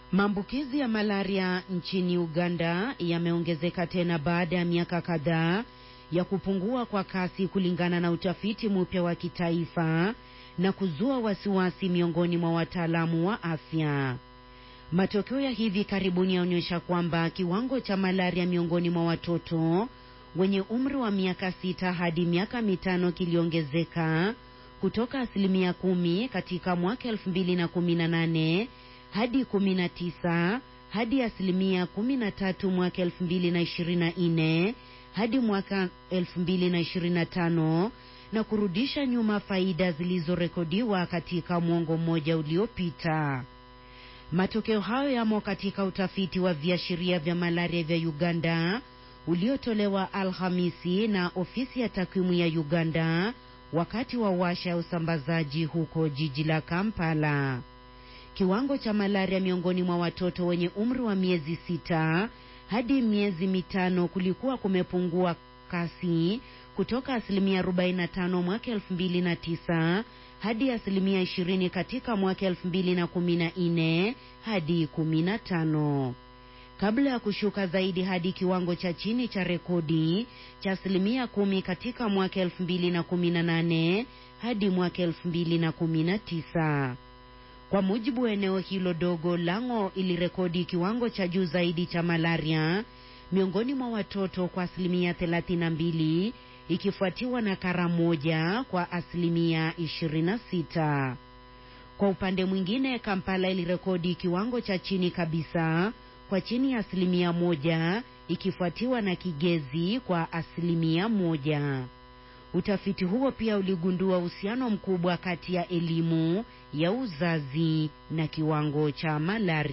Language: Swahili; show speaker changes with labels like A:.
A: Maambukizi ya malaria nchini Uganda yameongezeka tena baada ya miaka kadhaa ya kupungua kwa kasi kulingana na utafiti mpya wa kitaifa na kuzua wasiwasi miongoni mwa wataalamu wa afya. Matokeo ya hivi karibuni yaonyesha kwamba kiwango cha malaria miongoni mwa watoto wenye umri wa miaka sita hadi miaka mitano kiliongezeka kutoka asilimia kumi katika mwaka elfu mbili na kumi na nane hadi kumi na tisa hadi asilimia kumi na tatu mwaka elfu mbili na ishirini na nne hadi mwaka elfu mbili na ishirini na tano na kurudisha nyuma faida zilizorekodiwa katika mwongo mmoja uliopita. Matokeo hayo yamo katika utafiti wa viashiria vya malaria vya Uganda uliotolewa Alhamisi na ofisi ya takwimu ya Uganda wakati wa washa ya usambazaji huko jiji la Kampala. Kiwango cha malaria miongoni mwa watoto wenye umri wa miezi sita hadi miezi mitano kulikuwa kumepungua kasi kutoka asilimia 45 mwaka 2009 hadi asilimia 20 katika mwaka 2014 hadi 15 kabla ya kushuka zaidi hadi kiwango cha chini cha rekodi cha asilimia kumi katika mwaka 2018 hadi mwaka 2019. Kwa mujibu wa eneo hilo dogo, Lango ilirekodi kiwango cha juu zaidi cha malaria miongoni mwa watoto kwa asilimia 32 ikifuatiwa na Karamoja kwa asilimia 26. Kwa upande mwingine, Kampala ilirekodi kiwango cha chini kabisa kwa chini ya asilimia moja ikifuatiwa na Kigezi kwa asilimia moja. Utafiti huo pia uligundua uhusiano mkubwa kati ya elimu ya uzazi na kiwango cha malaria.